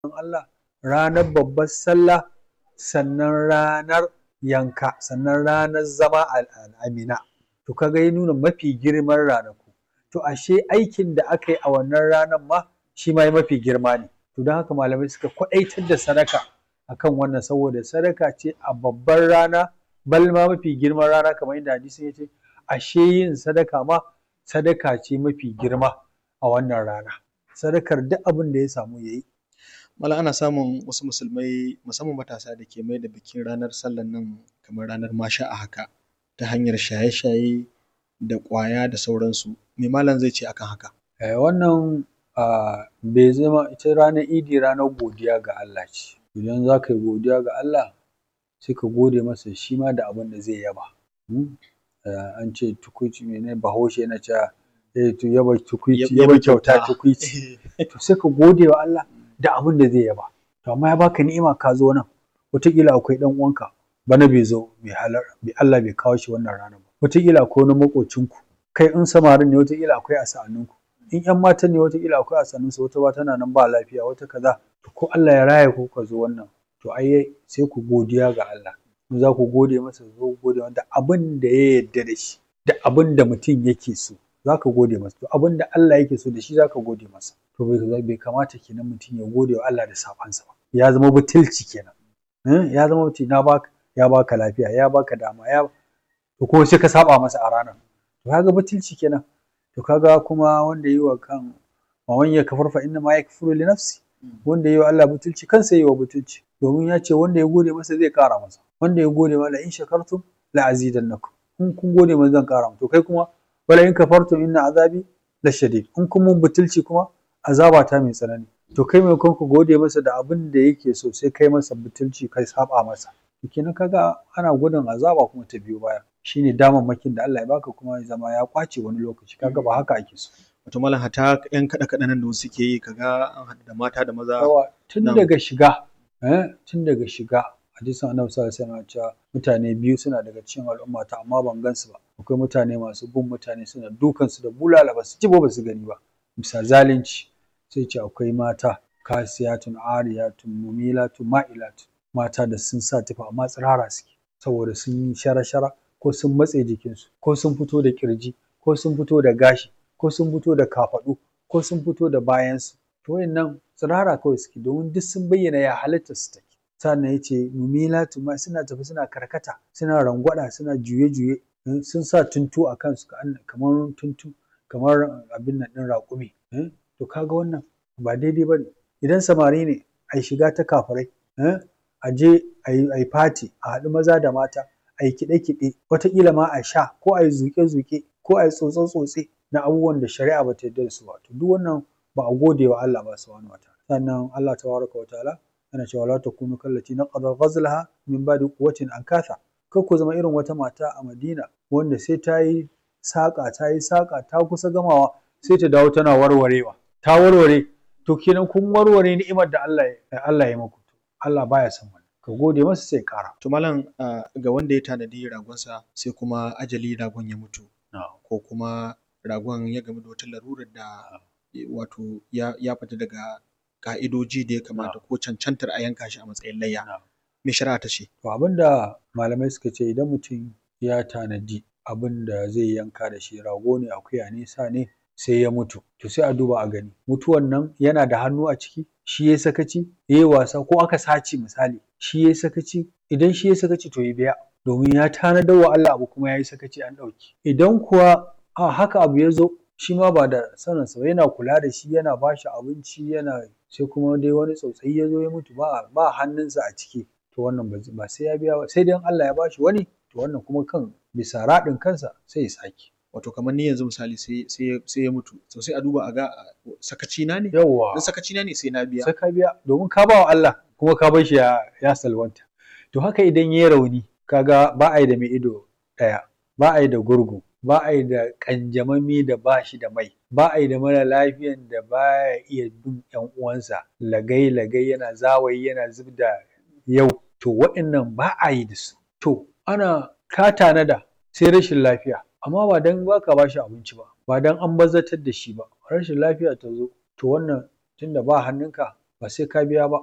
Allah ranar babbar sallah sannan ranar yanka sannan ranar zama a Mina to kaga ya nuna mafi girman ranaku to ashe aikin da aka yi a wannan ranar ma shi ma mafi girma ne to don haka malamai suka kwaɗaitar da sadaka akan wannan saboda sadaka ce a babbar rana bal ma mafi girman rana kamar yadda hadisin ya ce ashe yin sadaka ma sadaka ce mafi girma a wannan rana sadakar duk abin da ya samu ya yi Malam ana samun wasu musulmai musamman matasa da ke mai da bikin ranar sallan nan kamar ranar masha a haka ta hanyar shaye-shaye da ƙwaya da sauransu me malam zai ce akan haka Eh, wannan ah, bai zama ita ranar idi ranar godiya ga Allah ce idan za ka yi godiya ga Allah sai ka gode masa shi ma da abin da zai yaba Hmm? Eh, an ce tukuici mene bahaushe yana cewa eh, to yaba tukuici Yaba yaba kyauta kyauta. tukuici to sai ka gode wa Allah da abin da zai yaba to amma ya baka ni'ima ka zo nan wataƙila akwai ɗan uwanka bana bai zo bai halar bai Allah bai kawo shi wannan ranar ba wataƙila akwai wani maƙocinku kai in samarin ne wataƙila akwai a sa'anninku in ƴan matan ne wataƙila akwai a sa'annunsu wata ba tana nan ba lafiya wata kaza to ko Allah ya raya ku ka zo wannan to ai sai ku godiya ga Allah in za ku gode masa zo ku gode masa da abin da ya yarda da shi da abin da mutum yake so za ka gode masa to abin da Allah yake so da shi za ka gode masa to bai bai kamata kenan mutum ya gode wa Allah da sabansa ba ya zama butulci kenan Eh, ya zama mutum na baka ya baka lafiya ya baka dama ya to kuma sai ka saba masa a ranar to kaga butulci kenan to kaga kuma wanda yi wa kan wa man yakfur fa inna ma yakfuru li nafsi wanda yi wa Allah butulci kansa yi wa butulci domin ya ce wanda ya gode masa zai kara masa wanda ya gode masa in shakartum la azidannakum in kun gode masa zan kara to kai kuma wala in kafartum inna azabi la shadid in kun mun butulci kuma azaba ta mai tsanani to kai mai ka gode masa da abin da yake so sai kai masa butulci kai saba masa to kenan kaga ana gudun azaba kuma ta biyo baya shine damammakin da Allah ya baka kuma ya zama ya kwace wani lokaci kaga ba haka ake so wato malam hata yan kaɗe kaɗe nan da wasu ke yi kaga an haɗu da mata da maza yawa tun Na'am. daga shiga eh tun daga shiga hadisin annabi sallallahu alaihi wasallam ya ce mutane biyu suna daga cikin al'ummata amma ban gansu ba akwai mutane masu bin mutane suna dukan su da bulala ba su ji ba ba su gani ba bisa zalunci sai ce akwai mata kasiyatun ariyatun mumilatun ma'ilatun mata da sun sa tufa amma tsirara suke saboda sun yi shara-shara ko sun matse jikinsu ko sun fito da kirji ko sun fito da gashi ko sun fito da kafaɗu ko sun fito da bayansu to wayannan tsirara kawai suke domin duk sun bayyana ya halitta su take sannan ya ce mumilatu ma suna tafi suna karkata suna rangwada suna juye-juye eh, sun sa tuntu a kansu ka- kamar tuntu kamar abin nan ɗin raƙumi eh, to kaga wannan ba daidai ba ne idan samari ne a yi shiga ta kafirai eh, a je a yi fati a haɗu maza da mata a yi kiɗe-kiɗe wataƙila ma a sha ko a yi zuƙe-zuƙe ko a yi tsotse-tsotse na abubuwan da shari'a ba ta yarda da su ba to duk wannan ba a gode wa Allah ba subhanahu wataala sannan Allah tabaraka wa ta'ala yana cewa la takunu kallati naqada ghazlaha min ba'di quwwatin ankatha kar ku zama irin wata mata a Madina wanda sai ta yi saƙa ta yi saƙa ta kusa gamawa sai ta dawo tana warwarewa ta warware to kenan kun warware ni'imar da Allah ya Allah ya muku to Allah baya son wannan ka gode masa sai ƙara to malam ah, ga wanda ya tanadi ragonsa sai kuma ajali ragon ya mutu ko kuma ragon ya gamu da wata larurar da eh, wato ya, ya fita daga ka'idoji da ya kamata ko cancantar a yanka shi a matsayin layya Na'am. me shari'a ta ce To abin da malamai suka ce idan mutum ya tanadi abin da zai yanka da shi rago ne akuya ne sa ne sai ya mutu to sai a duba a gani mutuwan nan yana da hannu a ciki shi ya sakaci ya yi wasa ko aka sace misali shi ya sakaci idan shi ya sakaci to ya biya domin ya tanadar wa Allah abu kuma ya yi sakaci an ɗauki idan kuwa a haka abu ya zo shi ma ba da saninsa ba yana kula da shi yana ba shi abinci yana sai kuma dai wani tsautsayi ya zo ya mutu ba ba hannunsa a ciki to wannan ba zai- ba sai ya biya ba sai dai in Allah ya bashi wani to wannan kuma kan bisa raɗin kansa sai ya sake wato kamar ni yanzu misali sai sai ya- sai ya mutu to sai a duba a ga ah, sakaci na ne yawwa in sakaci na ne sai na biya sai ka biya domin ka ba wa Allah kuma ka bar shi ya, ya salwanta to haka idan ya rauni kaga ba a yi da mai ido ɗaya ba a yi da gurgu ba a yi da ƙanjamami da ba shi da mai ba a yi da mara lafiyan da ba ya iya bin ƴan uwansa lagai lagai yana zawayi yana zub da yau to waɗannan ba a yi da su to ana ka tanada sai rashin lafiya amma ba dan baka bashi abinci ba ba dan an bazatar da shi ba rashin lafiya ta zo to wannan tunda ba hannunka ba sai ka biya ba